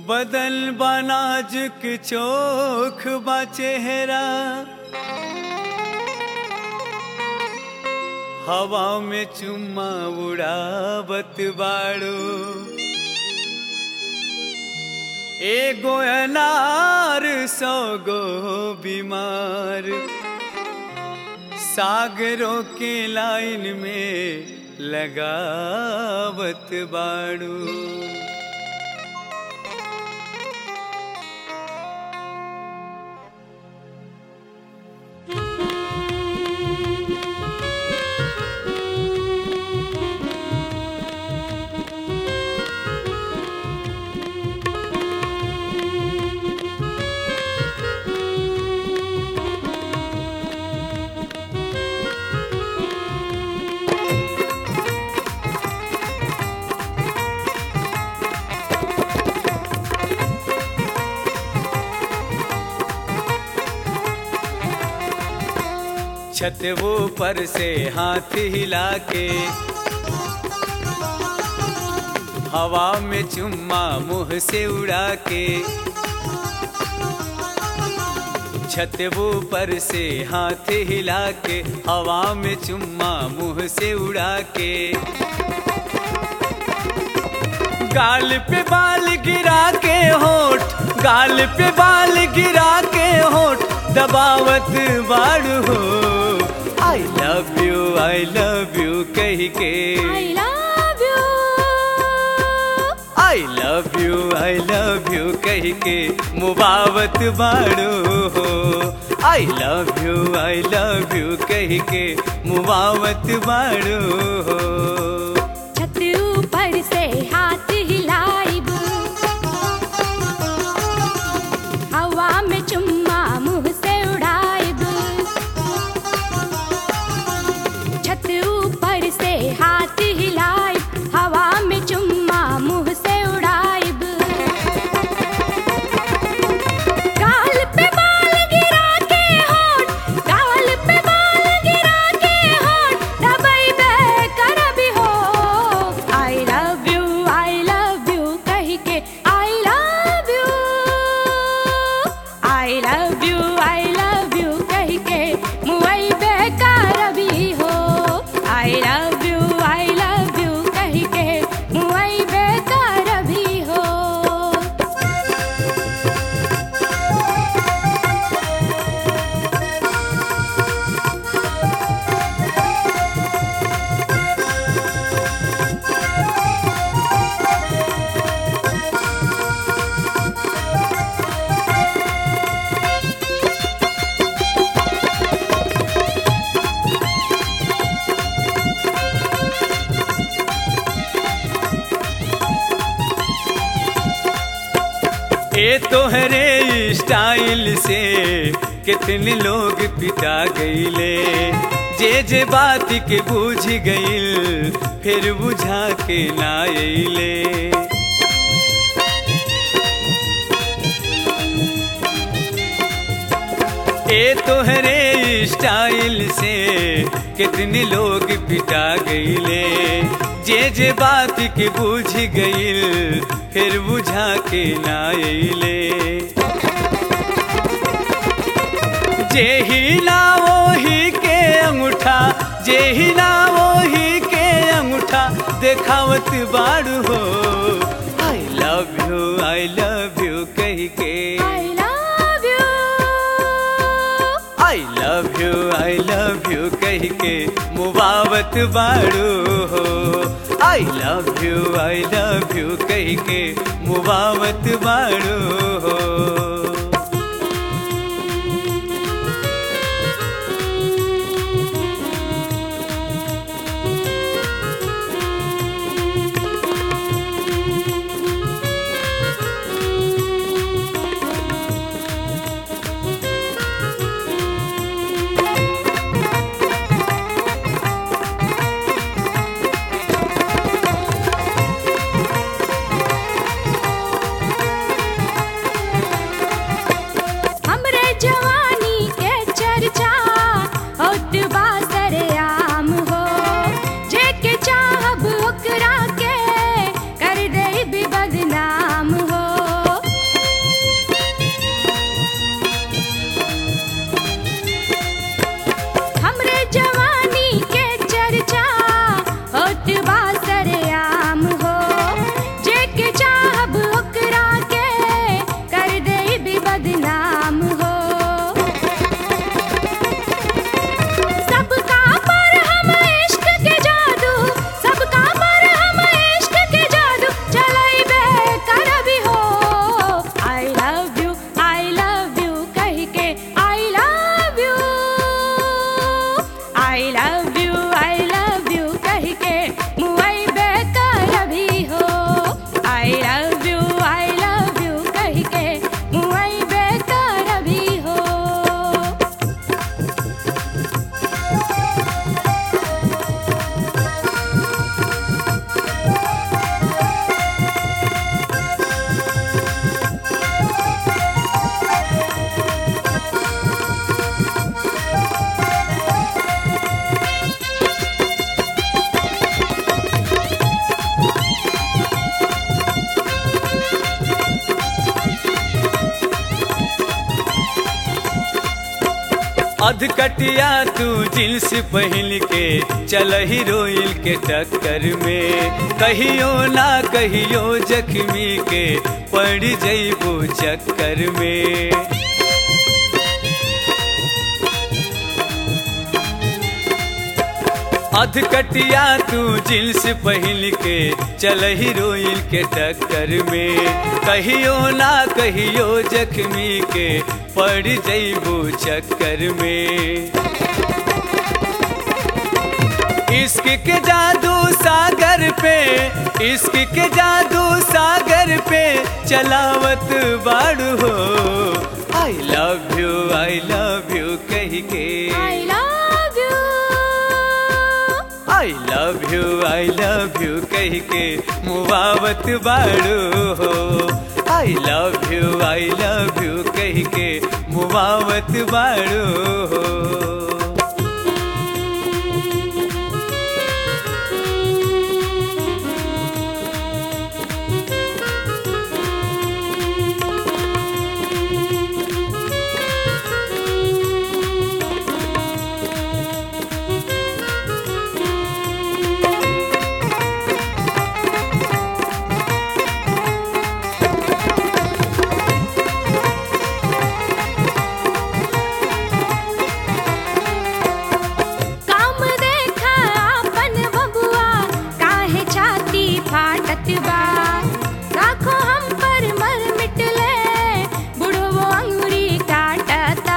बदल बनाजुक चोख बा चेहरा हवा में चुम्मा उड़ावत बाड़ो एगो अनार सौ गो बीमार सागरों के लाइन में लगावत बाड़ू छत वो पर से हाथ हिला के हवा में चुम्मा मुंह से उड़ा के छत वो पर से हाथ हिला के हवा में चुम्मा मुंह से उड़ा के गाल पे बाल गिरा के होठ गाल पे बाल गिरा के होठ दबावत बाड़ू हो I love you I love you कह के I love you. I love you I love you कह के मुबावत बाड़ू हो I love you I love you कह के मुबावत बाड़ू हो छत ऊपर से हाथ हिलाइब हवा में चुम्मा मुंह से उड़ाइब छत ऊपर से हाथ हिलाइब हवा में चुम्मा मुंह से उड़ाइब गाल पे बाल गिरा के होठ गाल पे बाल गिरा के होठ दबाई बे कर भी हो I love you I love you कह के I love you I love you I love you कह के मुई बेकार भी हो I love you I love you कह के मुई बेकार भी हो ए तोहरे स्टाइल से कितने लोग पिटा गईले जे जे बात के बूझ गईल फिर बुझा के ना अइले ए तोहरे स्टाइल से कितने लोग पिटा गईले जे जे बात के बूझ गईल फिर बुझा के ना अइले जे ही ना वही के अंगूठा जे ही ना वही के अंगूठा देखावत बाड़ू हो I love you I love you कह के I love you. I love you I love you कह के मुबावत बाड़ू हो I love you I love you कह के मुबावत बाड़ू हो अधकटिया तू जींस पहन के चल हीरोइन के टक्कर में कहियो ना कहियो जख्मी के पड़ जइबो चक्कर में अधकटिया तू जींस पहन के चल हीरोइन के टक्कर में कहियो ना कहियो जख्मी के पड़ जइबो चक्कर में इश्क के जादू सागर पे इश्क के जादू सागर पे चलावत बाड़ू हो I love you I love you कह के I love you I love you I love you कह के मुबावत बाड़ू हो I love you I love you कह के मुबावत बाड़ू हो काम देखा अपन बबुआ काहे छाती फाटत बा राखो हम पर मर मिटले बुढ़वो अंगुरी काटता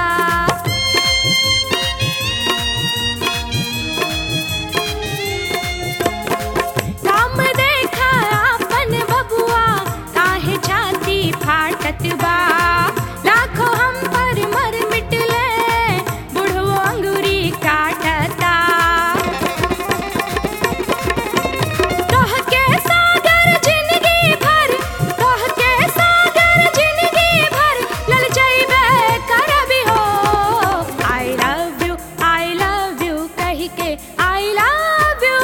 काम देखा अपन बबुआ काहे छाती फाटत बा लाखो हम पर मर मिटले बुढ़वो अंगुरी काटता कह के सागर जिंदगी भर कह के सागर जिंदगी भर लल जाइबे करबी हो I love you I love you कह के I love you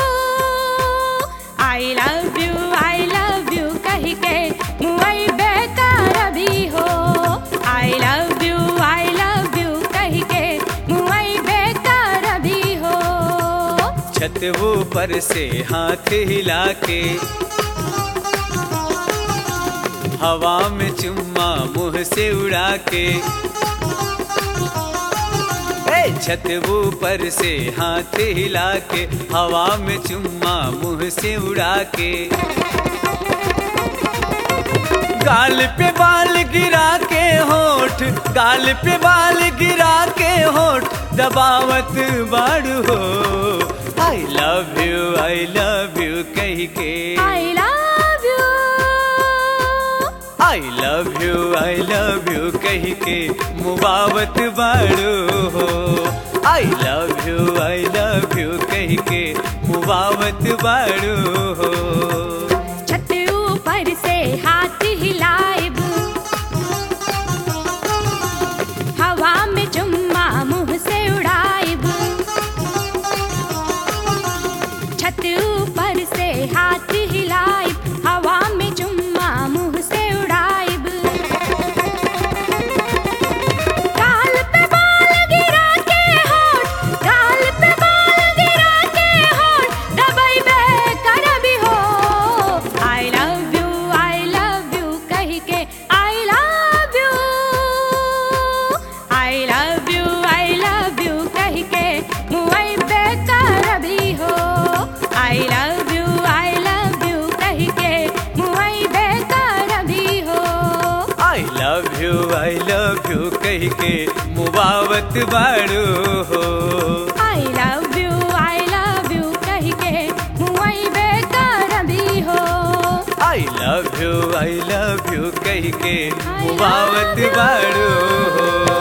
I love you I love you कह के मुई बेकारबी हो I love you I love you कह के मुई बेकारबी हो छत ऊपर से हाथ हिला के हवा में चुम्मा मुंह से उड़ा के ए, छत ऊपर से हाथ हिला के हवा में चुम्मा मुंह से उड़ा के गाल पे बाल गिरा के होठ गाल पे बाल गिरा के होठ दबावत बाड़ू हो I love you I love you कह के I love you I love you I love you कह के मुबावत बाड़ू हो I love you I love you कह के मुबावत बाड़ू हो छत ऊपर से हाथ हिलाइब हवा में चुम्मा मुंह से उड़ाइब छत ऊपर से हाथ हिलाइब हवा में चुम्मा मुंह से उड़ाइब गाल पे बाल गिरा के होठ गाल पे बाल गिरा के होठ दबाई बे करबी हो I love you I love you कह के I love you I love you I love you कह के मुई बे करबी हो I love you I love you कह के मुई बे करबी हो I love you I love you कह के मुबावत बाड़ू हो I love you I love you कह के मुई बेकारबी हो I love you I love you कह के मुबावत बाड़ू हो